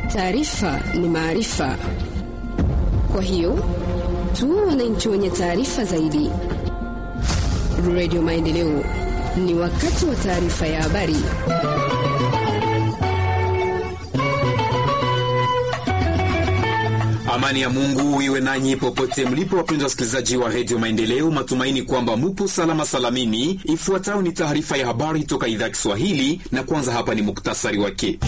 Taarifa ni maarifa, kwa hiyo tuwe wananchi wenye taarifa zaidi. Radio Maendeleo, ni wakati wa taarifa ya habari. Amani ya Mungu iwe nanyi popote mlipo, wapenzi wasikilizaji wa redio Maendeleo. Matumaini kwamba mupo salama salamini. Ifuatayo ni taarifa ya habari toka idhaa ya Kiswahili, na kwanza hapa ni muktasari wake.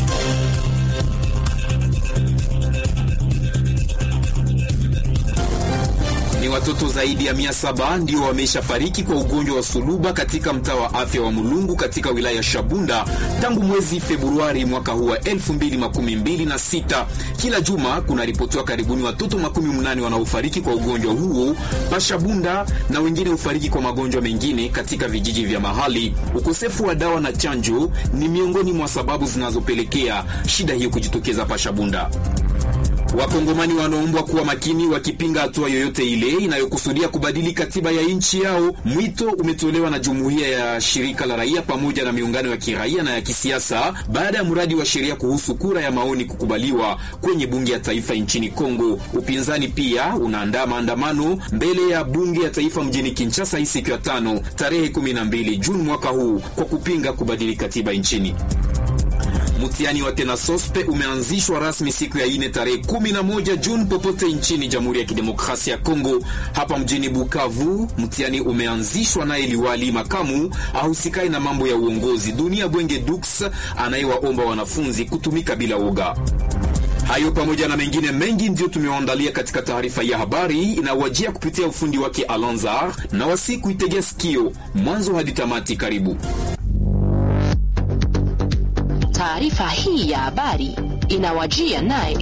Ni watoto zaidi ya mia saba ndio wameshafariki kwa ugonjwa wa suluba katika mtaa wa afya wa Mulungu katika wilaya ya Shabunda tangu mwezi Februari mwaka huu wa elfu mbili makumi mbili na sita. Kila juma kunaripotiwa karibuni watoto makumi mnane wanaofariki kwa ugonjwa huo pa Shabunda na wengine hufariki kwa magonjwa mengine katika vijiji vya mahali. Ukosefu wa dawa na chanjo ni miongoni mwa sababu zinazopelekea shida hiyo kujitokeza pa Shabunda. Wakongomani wanaombwa kuwa makini wakipinga hatua yoyote ile inayokusudia kubadili katiba ya nchi yao. Mwito umetolewa na jumuiya ya shirika la raia pamoja na miungano ya kiraia na ya kisiasa baada ya mradi wa sheria kuhusu kura ya maoni kukubaliwa kwenye bunge ya taifa nchini Kongo. Upinzani pia unaandaa maandamano mbele ya bunge ya taifa mjini Kinshasa hii siku ya tano tarehe 12 Juni mwaka huu kwa kupinga kubadili katiba nchini. Mtihani wa Tenasospe umeanzishwa rasmi siku ya ine tarehe 11 Juni popote nchini Jamhuri ya Kidemokrasia ya Kongo. Hapa mjini Bukavu mtihani umeanzishwa naye liwali makamu ahusikai na mambo ya uongozi Dunia Bwenge Dux anayewaomba wanafunzi kutumika bila woga. Hayo pamoja na mengine mengi ndiyo tumewaandalia katika taarifa ya habari inawajia kupitia ufundi wake Alonzar na wasi kuitegea sikio mwanzo hadi tamati. Karibu. Taarifa hii ya habari inawajia naye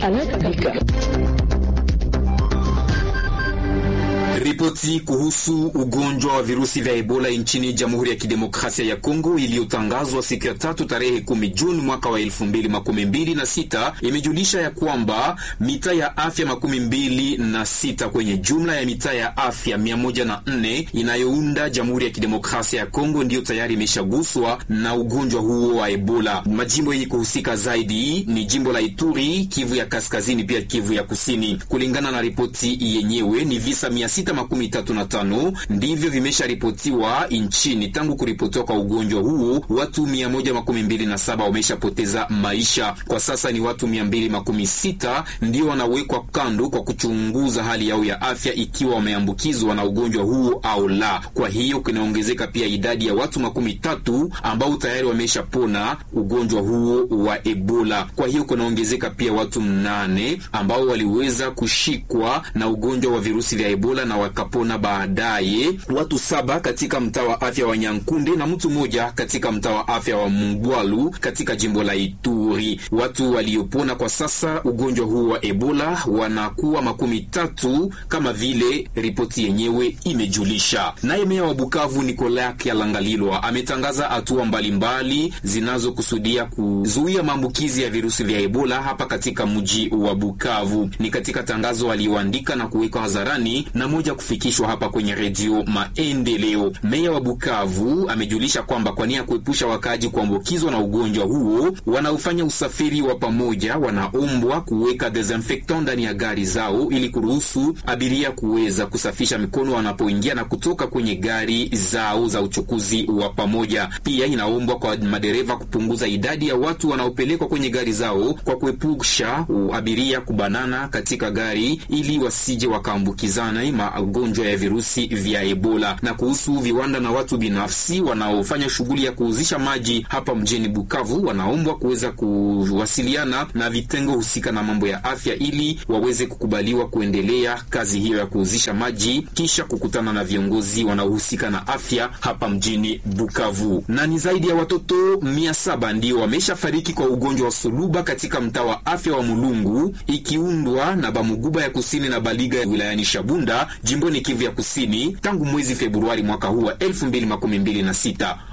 Ripoti kuhusu ugonjwa wa virusi vya Ebola nchini Jamhuri ya Kidemokrasia ya Kongo iliyotangazwa siku ya tatu tarehe kumi Juni mwaka wa elfu mbili makumi mbili na sita imejulisha ya kwamba mitaa ya afya makumi mbili na sita kwenye jumla ya mitaa ya afya mia moja na nne inayounda Jamhuri ya Kidemokrasia ya Kongo ndiyo tayari imeshaguswa na ugonjwa huo wa Ebola. Majimbo yenye kuhusika zaidi ni jimbo la Ituri, Kivu ya Kaskazini, pia Kivu ya Kusini. Kulingana na ripoti yenyewe ni visa mia sita makumi tatu na tano ndivyo vimesharipotiwa nchini tangu kuripotiwa kwa ugonjwa huo. Watu mia moja makumi mbili na saba wameshapoteza maisha. Kwa sasa ni watu mia mbili makumi sita ndio wanawekwa kando kwa kuchunguza hali yao ya afya ikiwa wameambukizwa na ugonjwa huo au la. Kwa hiyo kunaongezeka pia idadi ya watu makumi tatu ambao tayari wameshapona ugonjwa huo wa Ebola. Kwa hiyo kunaongezeka pia watu mnane ambao waliweza kushikwa na ugonjwa wa virusi vya Ebola na wakapona baadaye. Watu saba katika mtaa wa afya wa Nyankunde na mtu mmoja katika mtaa wa afya wa Mungwalu katika jimbo la Ituri. Watu waliopona kwa sasa ugonjwa huu wa Ebola wanakuwa makumi tatu kama vile ripoti yenyewe imejulisha. Naye meya wa Bukavu Nicolas Kyalangalilwa ametangaza hatua mbalimbali zinazokusudia kuzuia maambukizi ya virusi vya Ebola hapa katika mji wa Bukavu. Ni katika tangazo aliyoandika na kuweka hadharani na moja kufikishwa hapa kwenye redio Maendeleo. Meya wa Bukavu amejulisha kwamba kwa nia ya kuepusha wakaaji kuambukizwa na ugonjwa huo, wanaofanya usafiri wa pamoja wanaombwa kuweka desinfectant ndani ya gari zao ili kuruhusu abiria kuweza kusafisha mikono wanapoingia na kutoka kwenye gari zao za uchukuzi wa pamoja. Pia inaombwa kwa madereva kupunguza idadi ya watu wanaopelekwa kwenye gari zao kwa kuepusha abiria kubanana katika gari ili wasije wakaambukizana magonjwa ya virusi vya Ebola. Na kuhusu viwanda na watu binafsi wanaofanya shughuli ya kuuzisha maji hapa mjini Bukavu, wanaombwa kuweza kuwasiliana na vitengo husika na mambo ya afya ili waweze kukubaliwa kuendelea kazi hiyo ya kuuzisha maji kisha kukutana na viongozi wanaohusika na afya hapa mjini Bukavu. Na ni zaidi ya watoto mia saba ndio wameshafariki kwa ugonjwa wa suluba katika mtaa wa afya wa Mulungu ikiundwa na Bamuguba ya kusini na Baliga wilayani Shabunda jimboni Kivu ya kusini tangu mwezi Februari mwaka huu wa 2026.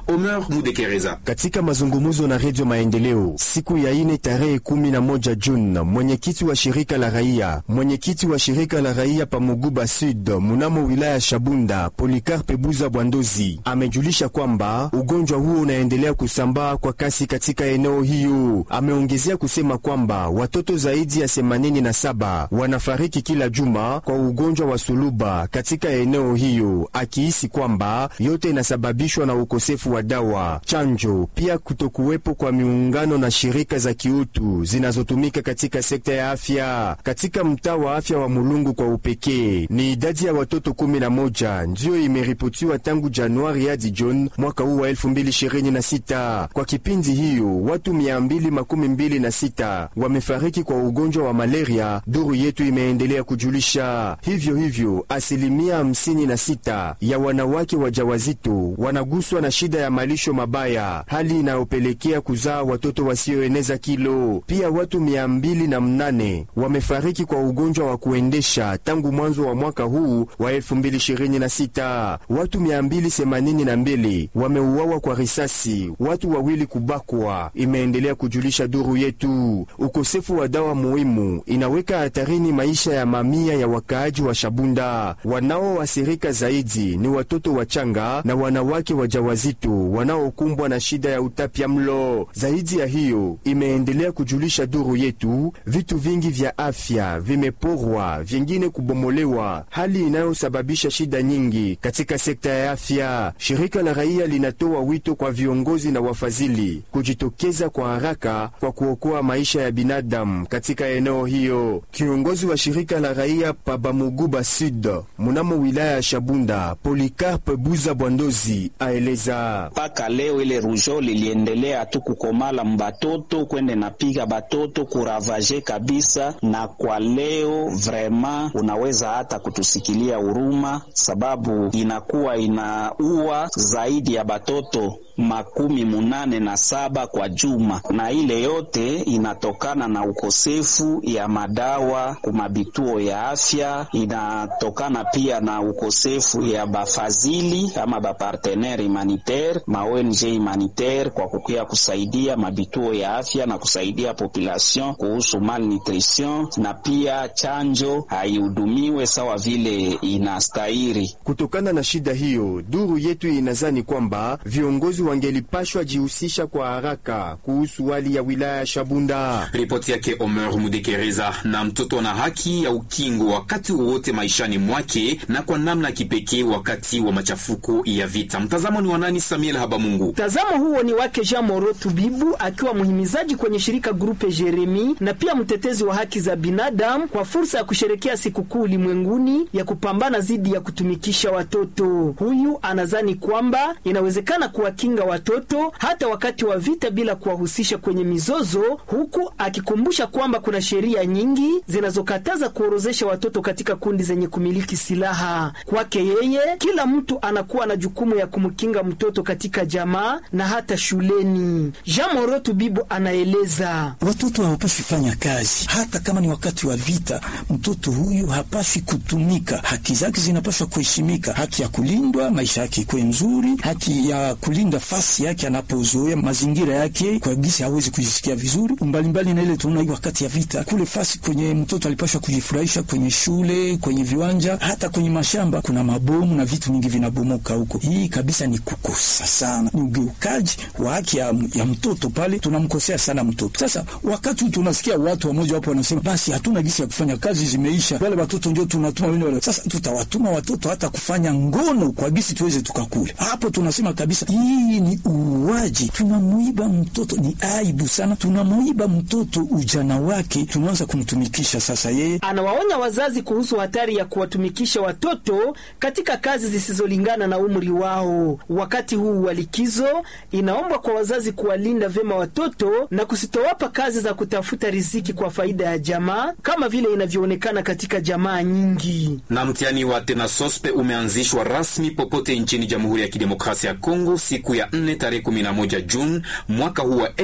Omer Mudekereza. Katika mazungumzo na Redio Maendeleo siku ya ine tarehe kumi na moja Juni, mwenyekiti wa shirika la raia mwenyekiti wa shirika la raia Pamuguba Sud munamo wilaya Shabunda Polikarpe Buza Bwandozi amejulisha kwamba ugonjwa huo unaendelea kusambaa kwa kasi katika eneo hiyo. Ameongezea kusema kwamba watoto zaidi ya 87 wanafariki kila juma kwa ugonjwa wa suluba katika eneo hiyo, akihisi kwamba yote inasababishwa na ukosefu wa dawa, chanjo, pia kutokuwepo kwa miungano na shirika za kiutu zinazotumika katika sekta ya afya. Katika mtaa wa afya wa Mulungu kwa upekee, ni idadi ya watoto 11 ndiyo imeripotiwa tangu Januari hadi Juni mwaka huu wa 2026. Kwa kipindi hiyo watu 226 wamefariki kwa ugonjwa wa malaria, duru yetu imeendelea kujulisha. Hivyo hivyo asilimia 56 ya wanawake wajawazito wanaguswa na shida ya malisho mabaya, hali inayopelekea kuzaa watoto wasioeneza kilo. Pia watu 208 wamefariki kwa ugonjwa wa kuendesha tangu mwanzo wa mwaka huu wa 2026. Watu 282 wameuawa kwa risasi, watu wawili kubakwa, imeendelea kujulisha duru yetu. Ukosefu wa dawa muhimu inaweka hatarini maisha ya mamia ya wakaaji wa Shabunda. Wanaoathirika zaidi ni watoto wachanga na wanawake wajawazito wanaokumbwa na shida ya utapia mlo. Zaidi ya hiyo, imeendelea kujulisha duru yetu, vitu vingi vya afya vimeporwa, vingine kubomolewa, hali inayosababisha shida nyingi katika sekta ya afya. Shirika la raia linatoa wito kwa viongozi na wafadhili kujitokeza kwa haraka kwa kuokoa maisha ya binadamu katika eneo hiyo. Kiongozi wa shirika la raia Pabamuguba Sud munamo wilaya ya Shabunda, Polikarpe Buza Bwandozi aeleza mpaka leo ile rujo liliendelea tu kukomala mbatoto kwende napiga batoto kuravaje kabisa, na kwa leo vrema unaweza hata kutusikilia huruma, sababu inakuwa inaua zaidi ya batoto makumi munane na saba kwa juma, na ile yote inatokana na ukosefu ya madawa kumabituo ya afya. Inatokana pia na ukosefu ya bafazili ama bapartenere humanitaire ma ONG humanitaire kwa kukia kusaidia mabituo ya afya na kusaidia population kuhusu malnutrition, na pia chanjo haihudumiwe sawa vile inastahili. Kutokana na shida hiyo, duru yetu inazani kwamba viongozi wangelipashwa jihusisha kwa haraka kuhusu hali ya wilaya ya Shabunda. Ripoti yake Omer Mudekereza. Na mtoto ana haki ya ukingo wakati wowote maishani mwake na kwa namna kipekee wakati wa machafuko ya vita. Mtazamo ni wanani? Samuel Habamungu. Mtazamo huo ni wake Jean Moro Tubibu, akiwa mhimizaji kwenye shirika Grupe Jeremi na pia mtetezi wa haki za binadamu, kwa fursa ya kusherekea sikukuu ulimwenguni ya kupambana dhidi ya kutumikisha watoto. Huyu anazani kwamba inawezekana kuwakinga watoto hata wakati wa vita bila kuwahusisha kwenye mizozo, huku akikumbusha kwamba kuna sheria nyingi zinazokataza kuorozesha watoto katika kundi zenye kumiliki silaha. Kwake yeye, kila mtu anakuwa na jukumu ya kumkinga mtoto katika jamaa na hata shuleni. Jean Moro Tubibu anaeleza, watoto hawapaswi fanya kazi hata kama ni wakati wa vita. Mtoto huyu hapaswi kutumika, haki zake zinapaswa kuheshimika, haki ya kulindwa, maisha yake ikuwe nzuri, haki ya kulinda fasi yake anapozoea mazingira yake kwa gisi hawezi kujisikia vizuri mbalimbali. Na ile tunaona wakati ya vita kule fasi kwenye mtoto alipashwa kujifurahisha kwenye shule, kwenye viwanja, hata kwenye mashamba, kuna mabomu na vitu mingi vinabomoka huko. Hii kabisa ni kukosa sana, ni ugeukaji wa haki ya, ya mtoto pale, tunamkosea sana mtoto. Sasa wakati tunasikia watu wamoja wapo wanasema basi hatuna gisi ya kufanya kazi, zimeisha, wale watoto ndio tunatuma wale wale. Sasa tutawatuma watoto hata kufanya ngono kwa gisi tuweze tukakule hapo, tunasema kabisa hii ni uuaji, tunamuiba mtoto, ni aibu sana, tunamuiba mtoto ujana wake, tunaanza kumtumikisha. Sasa yeye anawaonya wazazi kuhusu hatari ya kuwatumikisha watoto katika kazi zisizolingana na umri wao. Wakati huu wa likizo, inaombwa kwa wazazi kuwalinda vyema watoto na kusitowapa kazi za kutafuta riziki kwa faida ya jamaa kama vile inavyoonekana katika jamaa nyingi. Na mtihani wa tena sospe umeanzishwa rasmi popote nchini Jamhuri ya Kidemokrasia ya Kongo siku ya ya 4 tarehe 11 Juni mwaka huu wa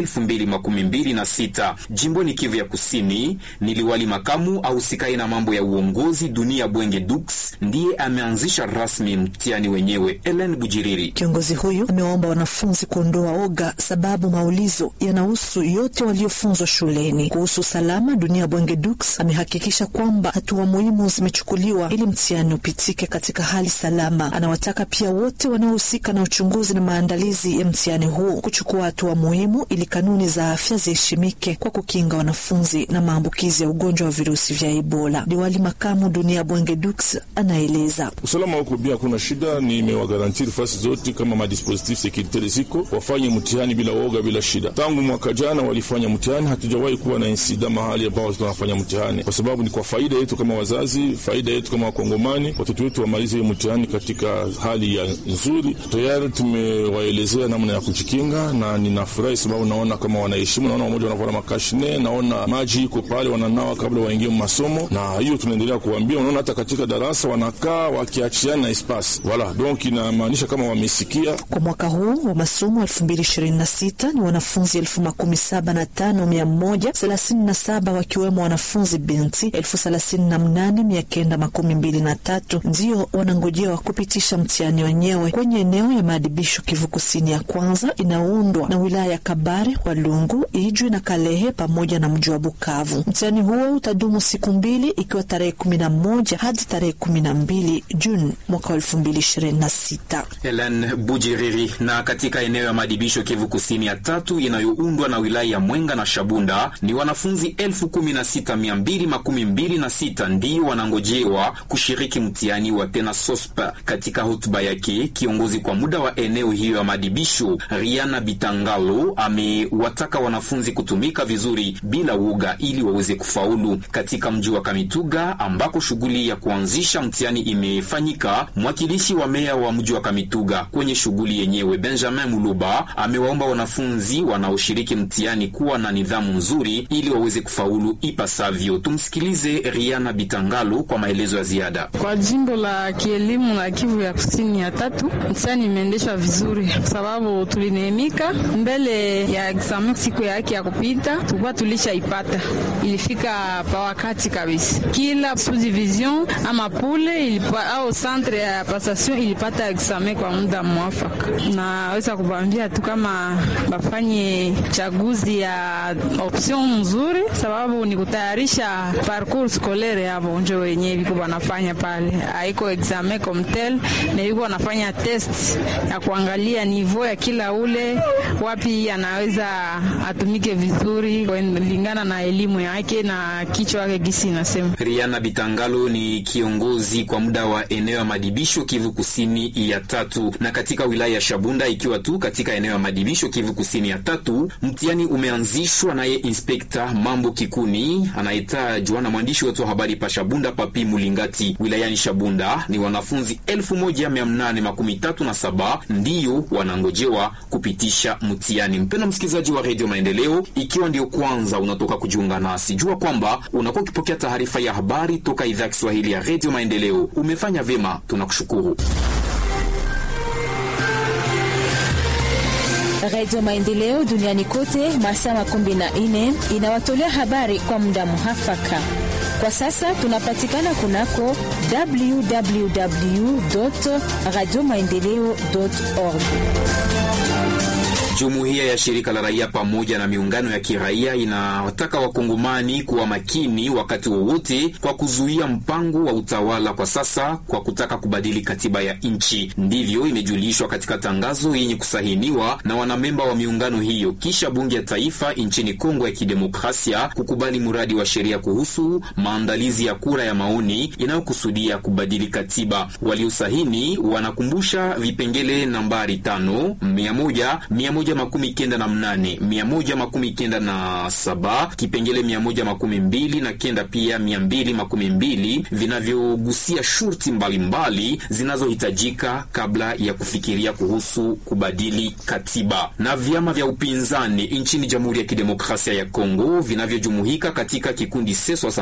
2026. Jimboni Kivu ya Kusini, ni liwali makamu ahusikaye na mambo ya uongozi Dunia Bwenge Dux ndiye ameanzisha rasmi mtihani wenyewe. Ellen Bujiriri, kiongozi huyu amewaomba wanafunzi kuondoa oga, sababu maulizo yanahusu yote waliofunzwa shuleni. Kuhusu usalama, Dunia Bwenge Dux amehakikisha kwamba hatua muhimu zimechukuliwa ili mtihani upitike katika hali salama. Anawataka pia wote wanaohusika na uchunguzi na maandalizi ya mtihani huu kuchukua hatua muhimu ili kanuni za afya ziheshimike kwa kukinga wanafunzi na maambukizi ya ugonjwa wa virusi vya Ebola. Liwali makamu Dunia Bwenge Dux anaeleza usalama huko bia, hakuna shida. Nimewagarantiri fasi zote kama madispositif sekuritaire ziko wafanye mtihani bila woga, bila shida. Tangu mwaka jana walifanya mtihani, hatujawahi kuwa na insida mahali ambao tunafanya mtihani, kwa sababu ni kwa faida yetu kama wazazi, faida yetu kama Wakongomani, watoto wetu wamalize hiyo mtihani katika hali ya nzuri. Tayari tumewaelezea namna ya kujikinga, na ninafurahi sababu naona kama wanaheshimu, naona wamoja wanavaa makashine, naona maji iko pale wananawa kabla waingie masomo, na hiyo tunaendelea kuambia. Unaona hata katika darasa wanakaa wakiachiana espasi wala donc, inamaanisha kama wamesikia. Kwa mwaka huu wa masomo 2026 ni wanafunzi elfu makumi saba na tano mia moja thelathini na saba wakiwemo wanafunzi binti elfu thelathini na mnane mia kenda makumi mbili na tatu ndio wanangojewa kupitisha mtihani wenyewe kwenye eneo ya maadibisho Kivu Kusini ya kwanza inaundwa na wilaya ya Kabare, Walungu, Ijwi na Kalehe pamoja na mji wa Bukavu. Mtihani huo utadumu siku mbili ikiwa tarehe kumi na moja hadi tarehe kumi na mbili Juni mwaka wa elfu mbili ishirini na sita. Helen Bujiriri. Na katika eneo ya maadibisho Kivu Kusini ya tatu inayoundwa na wilaya ya Mwenga na Shabunda ni wanafunzi elfu kumi na sita mia mbili makumi mbili na sita ndio wanangojewa kushiriki mtihani wa tena sospa. Katika hotuba yake, kiongozi kwa muda wa eneo hiyo ya maadibisho Riana Bitangalo amewataka wanafunzi kutumika vizuri bila uoga ili waweze kufaulu. Katika mji wa Kamituga ambako shughuli ya kuanzisha mtihani imefanyika, mwakilishi wa meya wa mji wa Kamituga kwenye shughuli yenyewe Benjamin Muluba amewaomba wanafunzi wanaoshiriki mtihani kuwa na nidhamu nzuri ili waweze kufaulu ipasavyo. Tumsikilize Riana Bitangalo kwa maelezo ya ziada. Kwa jimbo la kielimu la Kivu ya Kusini ya tatu, mtihani imeendeshwa vizuri kwa sababu tulineemika mbele ya examen. Siku yake ya kupita tulikuwa tulishaipata, ilifika pa wakati kabisa. Kila subdivision ama pule ilipa, au centre ya passation ilipata examen kwa muda mwafaka. Naweza kubambia tu kama bafanye chaguzi ya option mzuri, sababu ni kutayarisha parcours scolaire yabo njo wenyewe viko wanafanya pale, haiko examen comme tel, na viko wanafanya test ya kuangalia niveau ya kila ule, wapi anaweza atumike vizuri kulingana na elimu yake na kichwa yake gisi inasema. Riana Bitangalo ni kiongozi kwa muda wa eneo ya madibisho Kivu Kusini ya tatu, na katika wilaya ya Shabunda ikiwa tu katika eneo ya madibisho Kivu Kusini ya tatu, mtihani umeanzishwa naye Inspekta Mambo Kikuni anayetajwa na mwandishi wetu wa habari pa Shabunda Papi Mulingati wilayani Shabunda. Ni wanafunzi elfu moja mia nane makumi tatu na saba ndiyo wanangojewa kupitisha mtihani. Mpendwa msikilizaji wa redio Maendeleo, ikiwa ndio kwanza unatoka kujiunga nasi, jua kwamba unakuwa ukipokea taarifa ya habari toka idhaa ya Kiswahili ya redio Maendeleo. Umefanya vyema, tunakushukuru. Redio Maendeleo duniani kote masaa makumi na nne inawatolea habari kwa muda muhafaka. Kwa sasa tunapatikana kunako www radio maendeleo org. Jumuiya ya shirika la raia pamoja na miungano ya kiraia inawataka wakongomani kuwa makini wakati wowote kwa kuzuia mpango wa utawala kwa sasa kwa kutaka kubadili katiba ya nchi. Ndivyo imejulishwa katika tangazo yenye kusahiniwa na wanamemba wa miungano hiyo kisha bunge ya taifa nchini Kongo ya Kidemokrasia kukubali mradi wa sheria kuhusu maandalizi ya kura ya maoni inayokusudia kubadili katiba. Waliosahini wanakumbusha vipengele nambari tano, mia moja, mia moja moja makumi kenda na mnane mia moja makumi kenda na saba kipengele mia moja makumi mbili na kenda pia mia mbili makumi mbili vinavyogusia shurti mbalimbali zinazohitajika kabla ya kufikiria kuhusu kubadili katiba. Na vyama vya upinzani nchini Jamhuri ya Kidemokrasia ya Kongo vinavyojumuika katika kikundi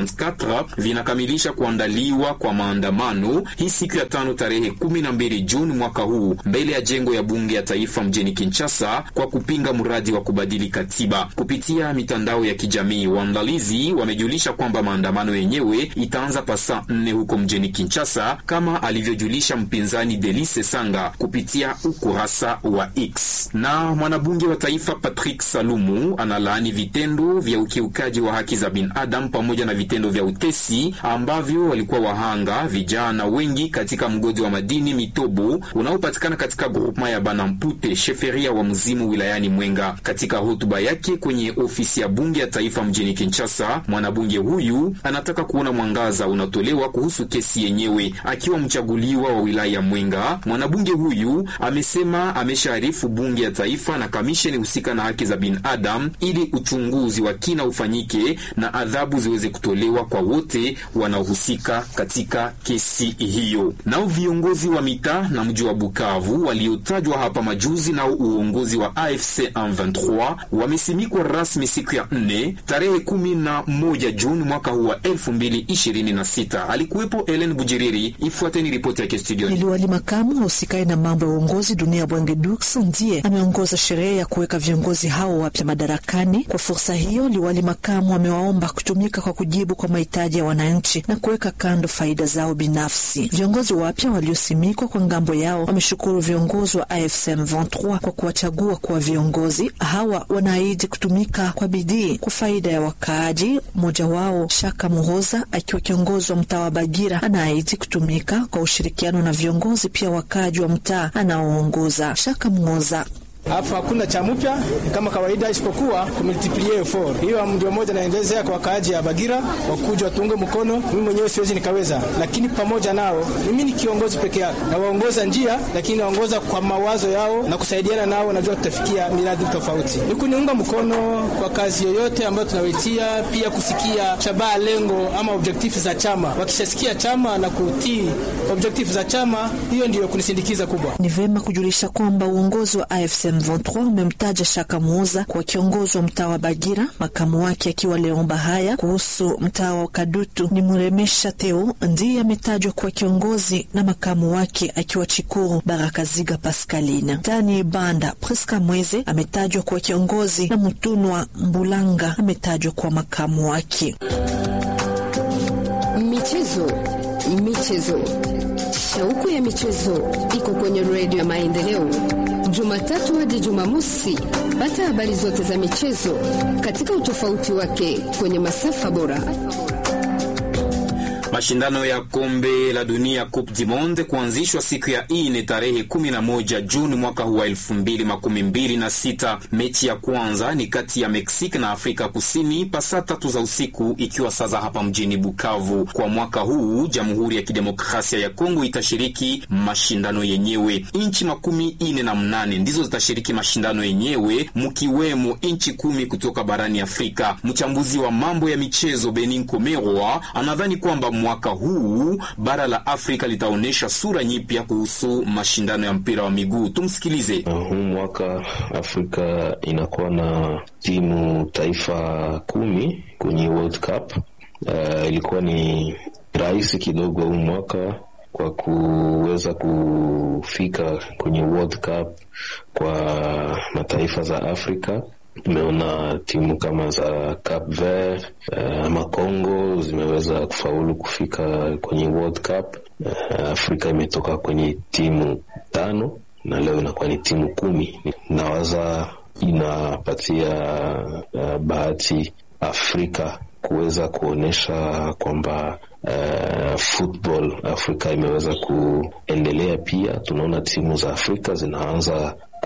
C64 vinakamilisha kuandaliwa kwa maandamano hii siku ya tano tarehe 12 Juni mwaka huu mbele ya jengo ya bunge ya taifa mjini Kinshasa kwa kupinga mradi wa kubadili katiba. Kupitia mitandao ya kijamii, waandalizi wamejulisha kwamba maandamano yenyewe itaanza pasaa nne huko mjini Kinshasa, kama alivyojulisha mpinzani Delice Sanga kupitia ukurasa wa X. Na mwanabunge wa taifa Patrick Salumu analaani vitendo vya ukiukaji wa haki za binadamu pamoja na vitendo vya utesi ambavyo walikuwa wahanga vijana wengi katika mgodi wa madini Mitobo unaopatikana katika grupema ya Banampute sheferia wa Mzimu wilayani Mwenga. Katika hotuba yake kwenye ofisi ya bunge ya taifa mjini Kinshasa, mwanabunge huyu anataka kuona mwangaza unatolewa kuhusu kesi yenyewe. Akiwa mchaguliwa wa wilaya ya Mwenga, mwanabunge huyu amesema ameshaarifu bunge ya taifa na kamisheni husika na haki za binadamu ili uchunguzi wa kina ufanyike na adhabu ziweze kutolewa kwa wote wanaohusika katika kesi hiyo. Nao viongozi wa mitaa na mji wa Bukavu waliotajwa hapa majuzi nao uongozi wa AFC M23 wamesimikwa rasmi siku ya nne tarehe kumi na moja Juni mwaka huu wa elfu mbili ishirini na sita. Alikuwepo Ellen Bujiriri. Ifuateni ripoti yake studioni. Liwali makamu husikae na mambo ya uongozi dunia Bwange Dux ndiye ameongoza sherehe ya kuweka viongozi hao wapya madarakani. Kwa fursa hiyo, liwali makamu amewaomba kutumika kwa kujibu kwa mahitaji ya wananchi na kuweka kando faida zao binafsi. Viongozi wapya waliosimikwa kwa ngambo yao wameshukuru viongozi wa AFC M23 kwa kuwachagua kuwa viongozi hawa. Wanaahidi kutumika kwa bidii kwa faida ya wakaaji. Mmoja wao Shaka Muhoza akiwa kiongozi wa mtaa wa Bagira anaahidi kutumika kwa ushirikiano na viongozi pia wakaaji wa mtaa anaoongoza. Shaka Muhoza Alafu hakuna cha mpya kama kawaida, isipokuwa kumultiplie effort. Hiyo ndio moja naendelezea kwa wakaaji ya Bagira, wakuja watunge mkono. Mimi mwenyewe siwezi nikaweza, lakini pamoja nao, mimi ni kiongozi peke yake, nawaongoza njia, lakini naongoza kwa mawazo yao na kusaidiana nao, najua tutafikia miradi tofauti. Ni kuniunga mkono kwa kazi yoyote ambayo tunawaitia, pia kusikia shabaha, lengo ama objektifu za chama. Wakishasikia chama na kutii objektifu za chama, hiyo ndiyo kunisindikiza kubwa. Ni vema kujulisha kwamba uongozi wa AFC M23 umemtaja Shaka Muuza kwa kiongozi wa mtaa wa Bagira, makamu wake akiwa Leon Bahaya. Kuhusu mtaa wa Kadutu ni Muremesha Teo ndiye ametajwa kuwa kiongozi na makamu wake akiwa Chikuru Barakaziga Pascaline. Mtaani Banda Priska Mweze ametajwa kuwa kiongozi na Mutunwa Mbulanga ametajwa kuwa makamu wake. Michezo, michezo, shauku ya michezo iko kwenye redio ya Maendeleo Jumatatu hadi Jumamosi. Pata habari zote za michezo katika utofauti wake kwenye masafa bora. Mashindano ya kombe la dunia Coupe du Monde kuanzishwa siku ya ine tarehe 11 Juni mwaka huu wa 2026. Mechi ya kwanza ni kati ya Mexique na Afrika Kusini pasaa tatu za usiku, ikiwa sasa hapa mjini Bukavu. Kwa mwaka huu Jamhuri ya Kidemokrasia ya Kongo itashiriki mashindano yenyewe. Nchi makumi ine na mnane ndizo zitashiriki mashindano yenyewe, mkiwemo nchi kumi kutoka barani Afrika. Mchambuzi wa mambo ya michezo Benin Komerwa anadhani kwamba mwaka huu bara la Afrika litaonyesha sura nyipya kuhusu mashindano ya mpira wa miguu. Tumsikilize. Huu mwaka Afrika inakuwa na timu taifa kumi kwenye World Cup. Uh, ilikuwa ni rahisi kidogo huu mwaka kwa kuweza kufika kwenye World Cup kwa mataifa za Afrika. Tumeona timu kama za Cape Verde uh, ama Congo zimeweza kufaulu kufika kwenye World Cup. Uh, Afrika imetoka kwenye timu tano na leo inakuwa ni timu kumi. Nawaza inapatia uh, bahati Afrika kuweza kuonyesha kwamba uh, football Afrika imeweza kuendelea. Pia tunaona timu za Afrika zinaanza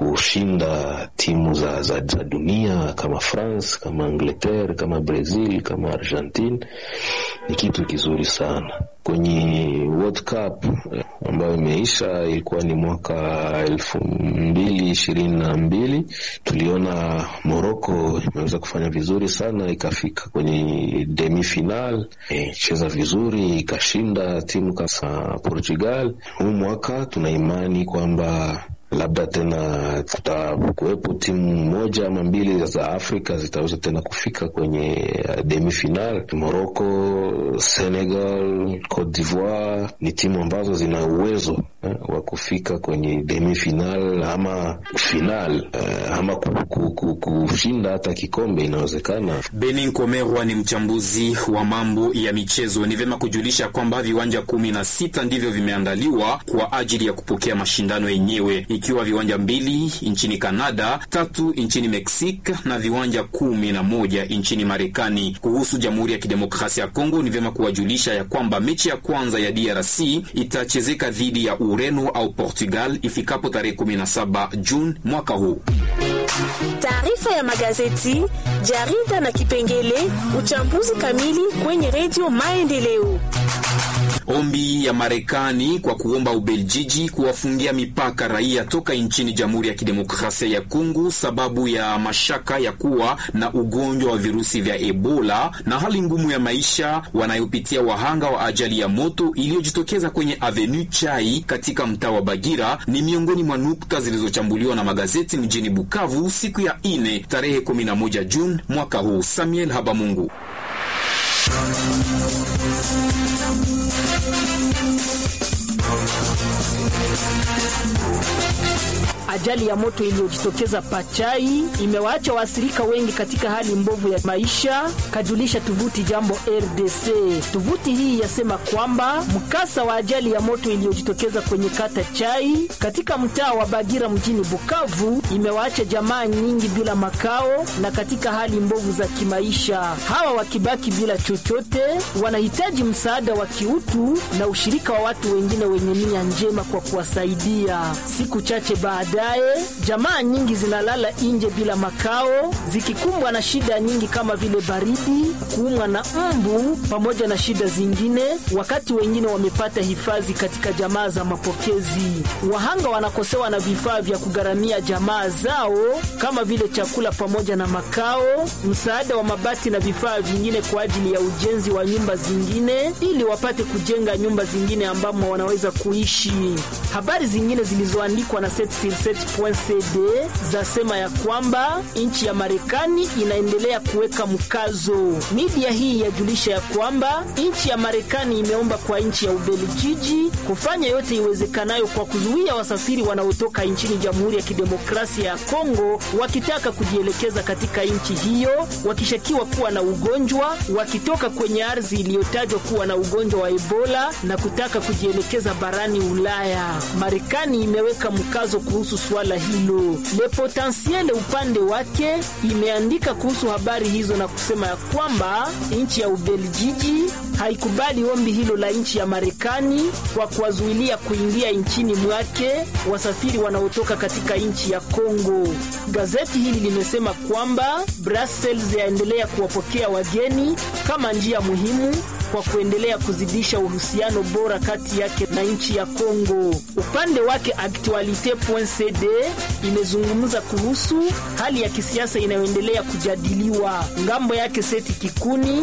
kushinda timu za, za, za dunia kama France, kama Angleterre, kama Brazil, kama Argentine ni kitu kizuri sana. Kwenye World Cup ambayo imeisha ilikuwa ni mwaka elfu mbili ishirini na mbili tuliona Morocco imeweza kufanya vizuri sana, ikafika kwenye demi final, icheza vizuri, ikashinda timu kama Portugal. Huu mwaka tuna imani kwamba labda tena kutakuwepo timu moja ama mbili za Afrika zitaweza tena kufika kwenye demi final. Morocco, Senegal, Cote d'Ivoire ni timu ambazo zina uwezo eh, wa kufika kwenye demi final ama final eh, ama kushinda hata kikombe inawezekana. Benin Komerwa ni mchambuzi wa mambo ya michezo. Ni vyema kujulisha kwamba viwanja kumi na sita ndivyo vimeandaliwa kwa ajili ya kupokea mashindano yenyewe ikiwa viwanja mbili nchini Kanada, tatu nchini Mexique na viwanja kumi na moja nchini Marekani. Kuhusu Jamhuri ya Kidemokrasia ya Kongo, ni vyema kuwajulisha ya kwamba mechi ya kwanza ya DRC itachezeka dhidi ya Ureno au Portugal ifikapo tarehe 17 Juni mwaka huu. Taarifa ya magazeti, jarida na kipengele uchambuzi kamili kwenye Redio Maendeleo. Ombi ya Marekani kwa kuomba Ubeljiji kuwafungia mipaka raia toka nchini Jamhuri ya Kidemokrasia ya Kongo sababu ya mashaka ya kuwa na ugonjwa wa virusi vya Ebola na hali ngumu ya maisha wanayopitia wahanga wa ajali ya moto iliyojitokeza kwenye Avenue Chai katika mtaa wa Bagira ni miongoni mwa nukta zilizochambuliwa na magazeti mjini Bukavu siku ya ine tarehe 11 Juni mwaka huu. Samuel Habamungu. Ajali ya moto iliyojitokeza Pachai imewaacha waathirika wengi katika hali mbovu ya maisha, kajulisha tovuti Jambo RDC. Tovuti hii yasema kwamba mkasa wa ajali ya moto iliyojitokeza kwenye kata Chai katika mtaa wa Bagira mjini Bukavu imewaacha jamaa nyingi bila makao na katika hali mbovu za kimaisha. Hawa wakibaki bila chochote, wanahitaji msaada wa kiutu na ushirika wa watu wengine wenye nia njema kwa kuwasaidia. Siku chache baada jamaa nyingi zinalala nje bila makao zikikumbwa na shida nyingi kama vile baridi, kuumwa na mbu pamoja na shida zingine, wakati wengine wamepata hifadhi katika jamaa za mapokezi. Wahanga wanakosewa na vifaa vya kugharamia jamaa zao kama vile chakula pamoja na makao, msaada wa mabati na vifaa vingine kwa ajili ya ujenzi wa nyumba zingine, ili wapate kujenga nyumba zingine ambamo wanaweza kuishi. Habari zingine zilizoandikwa na cd zasema ya kwamba nchi ya Marekani inaendelea kuweka mkazo. Media hii yajulisha ya kwamba nchi ya Marekani imeomba kwa nchi ya Ubelgiji kufanya yote iwezekanayo kwa kuzuia wasafiri wanaotoka nchini Jamhuri ya Kidemokrasia ya Kongo wakitaka kujielekeza katika nchi hiyo wakishakiwa kuwa na ugonjwa, wakitoka kwenye ardhi iliyotajwa kuwa na ugonjwa wa Ebola na kutaka kujielekeza barani Ulaya. Marekani imeweka mkazo kuhusu swala hilo. Le Potentiel upande wake imeandika kuhusu habari hizo na kusema ya kwamba nchi ya Ubelgiji haikubali ombi hilo la nchi ya Marekani kwa kuwazuilia kuingia nchini mwake wasafiri wanaotoka katika nchi ya Kongo. Gazeti hili limesema kwamba Brussels yaendelea kuwapokea wageni kama njia muhimu kwa kuendelea kuzidisha uhusiano bora kati yake na nchi ya Kongo. Upande wake Actualite.cd imezungumza kuhusu hali ya kisiasa inayoendelea kujadiliwa. Ngambo yake Seti Kikuni